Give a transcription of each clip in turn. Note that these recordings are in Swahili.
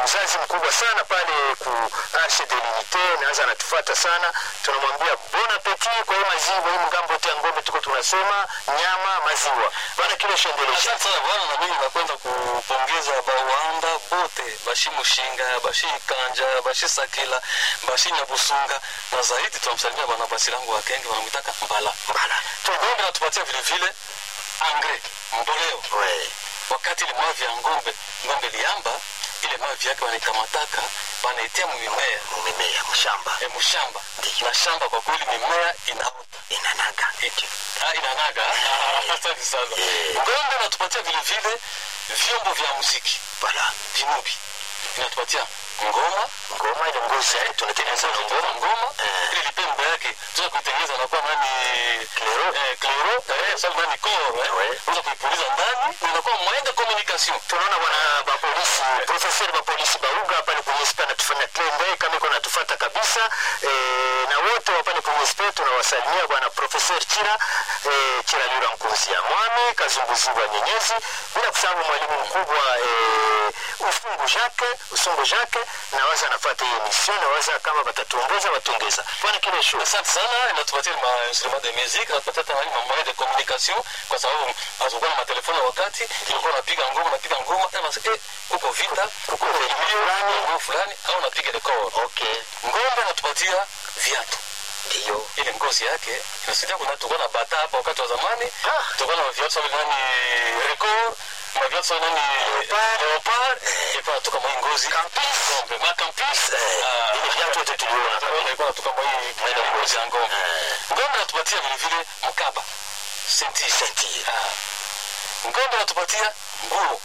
mzazi mkubwa sana pale ku Arche de l'Unité, naanza anatufuata sana, tunamwambia bon appetit kwa hii maziwa hii mgambo yote ya ng'ombe, tuko tunasema nyama, maziwa bana, kile shendelesha Asante sana bwana, na mimi nakwenda kupongeza bawanda bote bashi Mushinga, bashi Kanja, bashi Sakila, bashi Nyabusunga na zaidi tunamsalimia bwana basi langu wa Kenge wanamwitaka Mbala. mbala Ngombe natupatia vile vile angre mboleo. we Wakati ile mavi ya ngombe ngombe liamba ile mavi yake wanaikamataka wanaitia mumimea mumimea mshamba e, mshamba Ndiyo. na shamba kwa kweli mimea inaota inanaga Ah, inanaga asante sana Eh. ngombe inatupatia vile vile vyombo vya muziki bala vinubi inatupatia ngoma ngoma ile ngozi yake tunatengeneza na ngoma ngoma ngoma Eh. ile lipembe yake tuza kuitengeneza nakuwa nani Klero. eh, klero eh, sababu nani koro eh Ouais. unaweza kuipuliza ndani na inakuwa moyen de communication tunaona bwana bapolisi profeseri bapolisi bauga pale kwenye spa natufanya klende kama iko natufata kabisa e, na wote wa pale kwenye spa tunawasalimia bwana profeseri chira e, chira lura nkunzia mwami kazunguziwa nyenyezi bila kusahau mwalimu mkubwa e, usungu jake usungu jake nawaza anafata hiyo mission nawaza kama batatuongoza batongeza bwana kile shu asante sana inatupatia ma instrument de musique inatupatia tena ma moyen de communication kwa sababu hatukuwa na matelefoni wakati ilikuwa unapiga ngoma unapiga ngoma tena eh uko vita uko fulani. ngoma fulani au unapiga record okay ngombe inatupatia viatu ndiyo ile ngozi yake inasaidia kuna tulikuwa na bata hapa wakati wa zamani Ah. tulikuwa na viatu sawa nani record na viatu sawa nani Leopard. leopard ilikuwa natoka mwa hii ngozi Campus. ngombe ma campus Eh, Ah. ile viatu yote tuliona Ngombe ilikuwa natoka mwa hii mwa ile ngozi ya ngombe Eh. ngombe inatupatia vile vile mkaba senti Senti. Ah. ngombe inatupatia nguo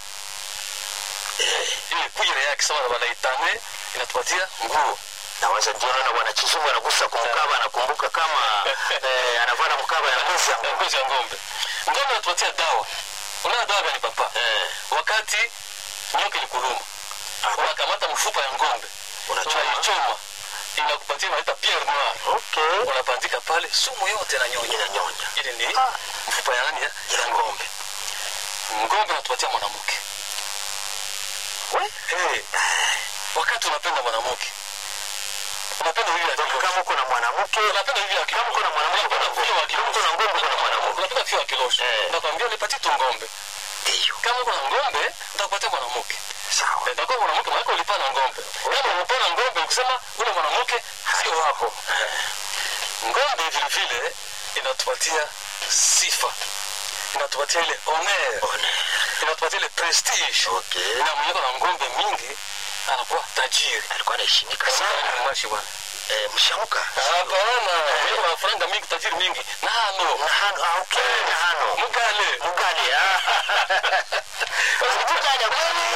ile kujira yake sawa na wanaitane inatupatia nguo nawaza ndio naona bwana Chizungu anagusa kumkaba anakumbuka kama eh, anavaa na mkaba ya ngozi ya na ng'ombe. ngozi ya ngombe ngombe inatupatia dawa unaona dawa gani papa Eh, wakati nyoka ilikuluma Ah. unakamata mfupa ya ngombe Unachoma. unaichoma inakupatia inaita pierre noir okay. unapandika pale sumu yote na nyonya Inanyonya. ile ni Ah. mfupa ya nani ya Ya ng'ombe. ngombe natupatia mwanamke We? hey. wakati unapenda mwanamke unapenda hivi ya Donc kama uko na mwanamke, unapenda hivi ya kama uko na mwanamke uko na ng'ombe. Kama uko na ng'ombe uko na mwanamke. unapenda fio ya kilosho Eh. nakwambia nipatie tu ngombe Ndio. kama uko na ngombe nitakupatia mwanamke Sawa. nitakuwa mwanamke maana ulipana ngombe kama ulipana ngombe ukisema ule mwanamke sio wako ngombe vile vile inatupatia sifa inatupatia ile honor Ona. inatupatia ile prestige Okay. na mwenye na ngombe mingi anakuwa tajiri Alikuwa anaheshimika sana. mashi bwana Eh, mshamuka. hapana mwenye na franga mingi tajiri mingi nano Na hano, ah, okay, na hano. mugale Mugale, ah. Mugale,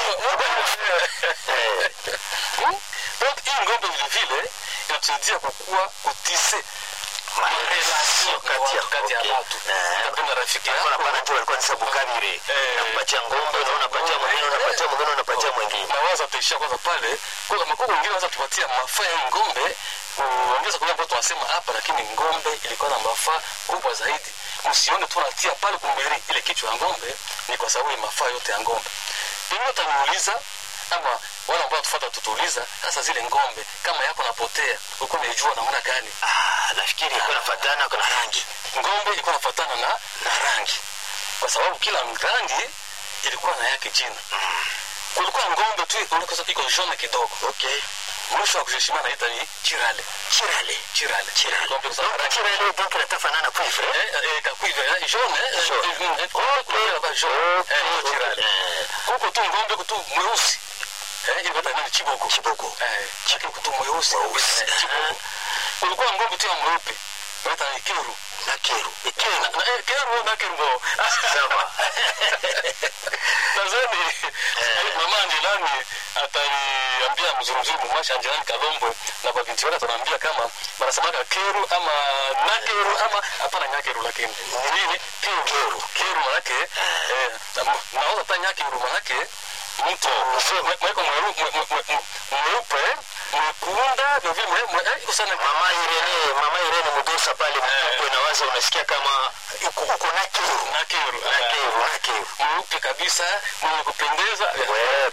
Eh, donc hii ngombe vile vile inatusaidia kukua kutise relation kati ya- kati ya okay. watu Eh. unapenda rafiki alikuwa yako anapana tu, alikuwa ni sabukabire. Eh. Unampatia ng'ombe, na unapatia mwingine, unapatia mwingine, unapatia mwingine. nawaza taishia kwanza pale kwa makoko wengine wanaweza tupatia mafaa ya ngombe kuongeza kule ambayo tunasema hapa lakini ngombe ilikuwa na mafaa kubwa zaidi msione tu natia pale kumberi ile kichwa ya ngombe ni kwa sababu ya mafaa yote ya ngombe pengine utaniuliza ama wale ambao tufuata tutuuliza sasa zile ngombe kama yako napotea ulikuwa unaijua namna gani Ah, nafikiri ilikuwa inafuatana kuna rangi. ngombe ilikuwa nafuatana na, na rangi kwa sababu kila rangi ilikuwa na yake jina kulikuwa ngombe tu unakosa iko jaune kidogo Okay. mwisho wa kuheshimia naita ni chirale Chirale. chirale Chirale. ngombe kwa Donc, sababu rangi chirale, donc inatafanana cuivre, eh? eh eh kakuiva eh, jaune eh, Jaune. eh, eh, eh, kulikuwa na jaune Okay, eh hiyo okay. chirale Eh, huko tu ngombe kutu mweusi eh ile bata nani chiboko Chiboko. eh chake kutu mweusi Mweusi. eh, chiboko kulikuwa ngombe tu ya mweupe naita ni keru na keru. Ni keru. na eh, keru na keru bo Sawa. nadhani mama Angelani ataniambia mzuri mzuri mumasha Angelani Kalombo na kwa binti wake ataniambia kama wanasemaka keru ama nakeru ama hapana nyakeru lakini ni nini keru keru keru manake eh na- naweza hata nyakeru manake mtu mweko mweupe mwekunda vile vile mwe eh usana Mama Irene, mama Irene Mudosa pale Mtupwe na waza unasikia kama uko uko na keru. nakeru Na keru, na keru. mweupe kabisa mwenye kupendeza Wewe